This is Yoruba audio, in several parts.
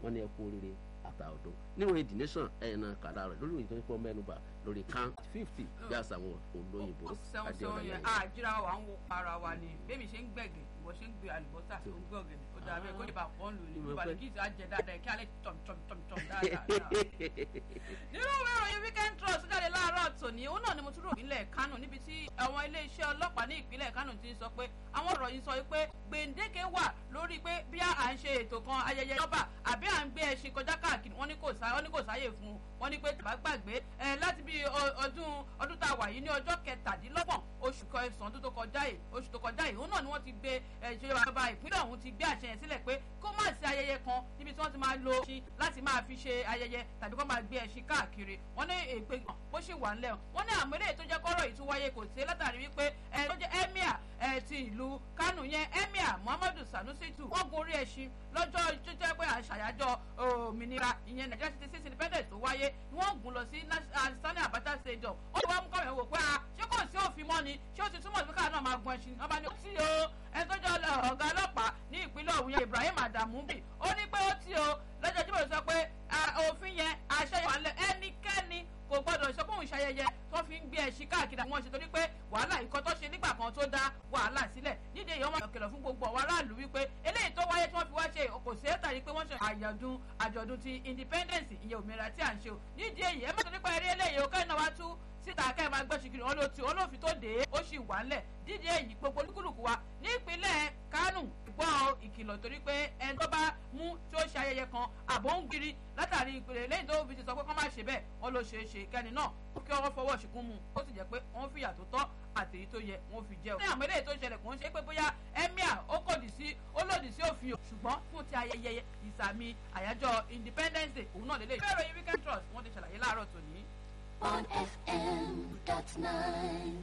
wọ́n ní ẹkú oríire àtàwọ̀dọ́ níwọ̀n èdè nation ẹ̀yìn náà kàdá rẹ̀ lórí ìròyìn tó ń pọ̀ mẹ́nuba lórí count fifty bí àṣà àwọn olóyìnbó sẹ́wọ̀n sẹ́wọ̀n yẹn àjíra wa ń wo ara wa ni bébí ṣe ń gbẹ̀gẹ̀ ìwọ ṣe ń gbé àlùbọ́sà tó ń gbé ọ̀gẹ̀dẹ̀ ó dàbí kó lè bá pọ́n lò ní ìbàdí kí ìṣe àjẹ dáadáa kí alẹ́ tọ̀m tọ̀m tọ̀m tọ̀m dáadáa. nínú ìwé ìròyìn weekend trust jáde láàárọ̀ tòní òun náà ni mo tún rò nílẹ̀ kánò níbi tí àwọn iléeṣẹ́ ọlọ́pàá ní ìpínlẹ̀ kánò ti sọ pé àwọn ọ̀rọ̀ yìí sọ pé gbèǹdéke wà lórí pé bí à ń ṣe ètò kan ayẹyẹ nọ́bà àbí à ń gbé ẹṣin kọjá káàkiri wọ́n ní kò sáyè fún un wọ́n ní pé tàbá gbàgbé láti bí ọdún ọdún tá a wà yìí ní ọjọ́ kẹtàdínlọ́gbọ̀n oṣù kẹsàn-án tó kọjá yìí oṣù tó kọjá yìí òun náà ni wọ́n ti gbé ìjọba ìpínlẹ̀ ọ̀hún ti gbé àṣẹ yẹn sílẹ̀ pé kó má sí ayẹyẹ kan níbi tí wọ́n ti máa lo ẹṣin láti máa fi ṣe ayẹyẹ tàbí kó máa gbé ẹṣin káàkiri wọ́n ní èpè bó ṣì wà ńlẹ̀ wọ́n ní àmọ́ eléyìí tó jẹ́ kọ́rọ̀ yìí tún wáyé kò sí látàrí wípé ẹ tó jẹ́ emir ẹ ti ìlú Kánò yẹn emir Muhammadu Sanusi tù wọ́n gorí ẹṣin lọ́jọ́ tó jẹ́ pé àṣàyájọ́ òmìnira ìyẹn Nigeria sixty six independence tó wáyé wọ́n gùn lọ sí Sani Abacha stadium ó ti wá mú kọ́wé wò pé a ṣé kò sí òfin mọ́ ni ṣé ó ti túmọ̀ sí káà náà máa gun ẹṣin ọba ni ó ti o ẹni tó jẹ́ ọ̀gá ọlọ́pàá ní ìpínlẹ̀ Ọ̀yọ́ Ibrahim Adamu bì ó ní pé ó ti o lọ́jọ́ Jímọ̀ sọ pé òfin yẹn àṣẹ yẹn wà lẹ ẹnikẹ́ni kò gbọdọ̀ sọ fún ìṣayẹyẹ tó fi ń gbé ẹṣin káàkiri àwọn ṣe torí pé wàhálà ikọ̀ tó ṣe nígbà kan tó dá wàhálà sílẹ̀ nídìí èyí wọ́n máa kìlọ̀ fún gbogbo àwọn aráàlú wípé eléyìí tó wáyé tí wọ́n fi wá ṣe kò sí ẹ̀ tàbí pé wọ́n ṣe àjọ̀dún àjọ̀dún ti independence ìyẹn òmìnira tí à ń ṣe o nídìí èyí ẹ má sọ nípa eré eléyìí o kẹ́hìn náà wá tú síta kẹ́ ẹ máa gbọ́ ṣìkìrì wọn ló ti olófin tó dé ó sì wà ńlẹ̀ dídí èyí gbogbo olúkúlùkù wa ní ìpínlẹ̀ Kánò gbọ́ ìkìlọ̀ torí pé ẹni tó bá mú tí ó ṣe ayẹyẹ kan àbò ń giri látàrí ìpìlẹ̀ lẹ́yìn tó fi ti sọ pé kọ́ má ṣe bẹ́ẹ̀ wọ́n ló ṣe é ṣe kẹ́ni náà ó kí ọwọ́ fọwọ́ ṣìkún mu ó sì jẹ́ pé wọ́n fìyà tó tọ́ àti èyí tó yẹ wọ́n fi jẹ́ o. ní àmọ́ eléyìí tó ṣẹlẹ̀ kò ń ṣe pé bóyá emir ó kòdì sí ó lòdì sí òfin o ṣùgbọ́n fún ti ayẹyẹ ìsàmì àyájọ́ independence day òun náà lélẹ́yìí. ìwé ìròyìn weekend trust wọ́n ti ṣàlàyé láàárọ̀ tòní. on FM dot nine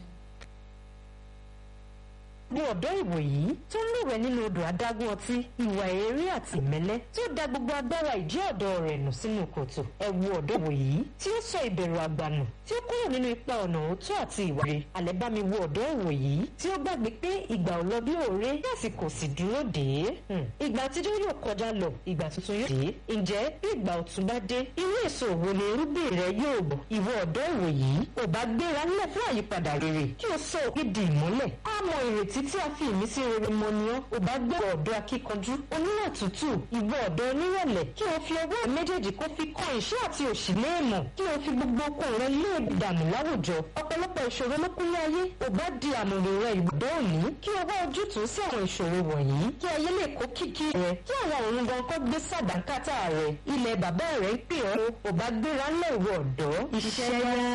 ní ọ̀dọ́ ìwòyí tó ń lúwẹ̀ nínú odò adágún ọtí ìwà èrè àti ìmẹ́lẹ́ tí ó da gbogbo agbára ìjẹ́ ọ̀dọ́ rẹ̀ nù sínú kòtò ẹ wo ọ̀dọ́ ìwòyí tí ó sọ ìbẹ̀rù àgbànù tí ó kúrò nínú ipa ọ̀nà òótọ́ àti ìwà rẹ̀ alẹ́ bá mi wo ọ̀dọ́ ìwòyí tí ó gbàgbé pé ìgbà ò lọ bí òré lásìkò sì dúró dé ìgbà àtijọ́ yóò kọjá lọ ìgbà tuntun yóò dé ǹjẹ́ bí ìgbà ọ̀tun bá dé irú èso òwò ni irúgbìn rẹ yóò bọ̀ ìwọ ọ̀dọ́ ìwòyí ò bá gbéra ńlẹ̀ fún àyípadà rere kí o sọ òkè di ìmọ́lẹ̀ á mọ ìrètí tí a fi ìmísí rere mọ ni ọ́ ò bá gbé ọ̀dọ́ akíkanjú oníwà tútù ìwọ ọ̀dọ́ onírẹ̀lẹ̀ kí o fi ọwọ́ méjèèjì kó fi kan ìṣẹ́ àti òṣì léèmọ̀ kí o fi gbogbo okun rẹ lé ìdààmú láwùjọ ọ̀pọ̀lọpọ̀ ìṣòro ló kúnlé ayé ò bá di àmọ̀ràn rẹ ìbùdó òní kí o wá ojútùú sí àwọn ìṣòro wọ̀nyí kí ayé lè kó kìkì rẹ kí àwọn òun gan kó gbé sàdánkátà rẹ ilẹ̀ bàbá rẹ ń pè ọ́ ò bá gbéra ńlẹ̀ ìwọ ọ̀dọ́ iṣẹ́ yá